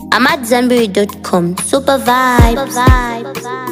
I'm at Zanberry.com. Super vibes.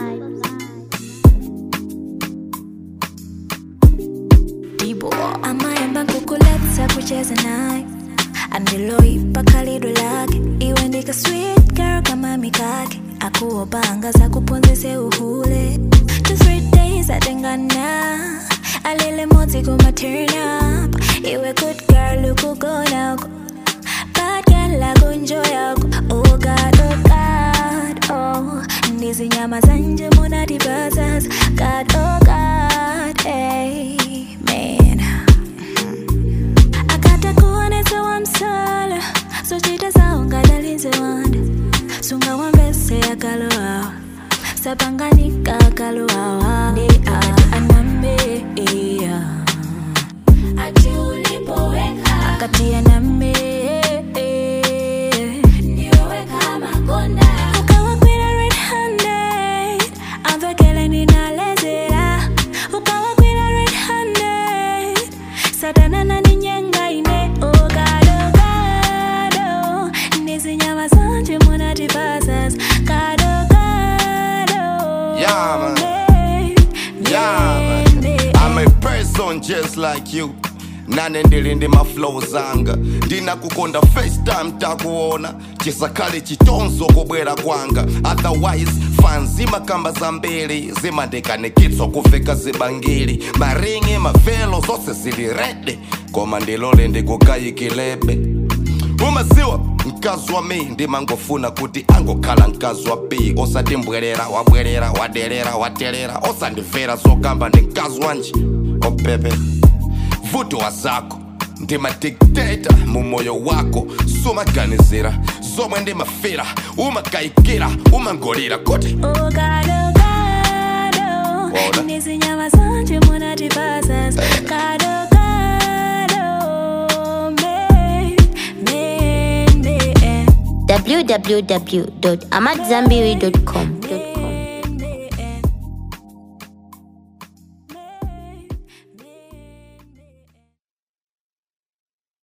amaemba nkukuletsa kucheza naye andiloipa khalidwe lake iwe ndika sweet girl kama mikake akuopanga za kuponzese uhule two three days atengana alele modzi kuma turn up iwe good girl ukugonako bad girl akunjoyako oh god oh god oh ndizinyama zanje munatibazas god oh god amen akatakuonesa wamsala sochita saungadalize wanda sungawambese akaloawa sapanganika akaloawa ndi anambe ati ulipoweka akati anambe niweweka makonda ukawakwira red handed amvekele ninalezera ukawakwira red handed satana naninyenga ine ogadogado nizinyama zanje munatipasas gadogado Yeah, man. Yeah, man. I'm a person just like you nane ndili ndi maflow zanga ndinakukonda first time takuona chisakhale chitonzo kubwera kwanga otherwise fan zimakamba zambiri zimandikanikitswa kufika zibangiri maringi mavelo zonse zili rede koma ndilole ndikukayikilebe umaziwa mkazi wa mi ndimangofuna kuti angokhala mkazi wa b osatimbwerera wabwerera waderera waterera osandimvera zokamba ndi mkazi wanje opepe vuto wa zako ndimadikteta mu moyo wako sumaganizira zomwe ndimafera umakayikira umangolira kuti ogadogado Waona? nizinyama zanje munatipasas gadogado me me me www.amatzambiri.com.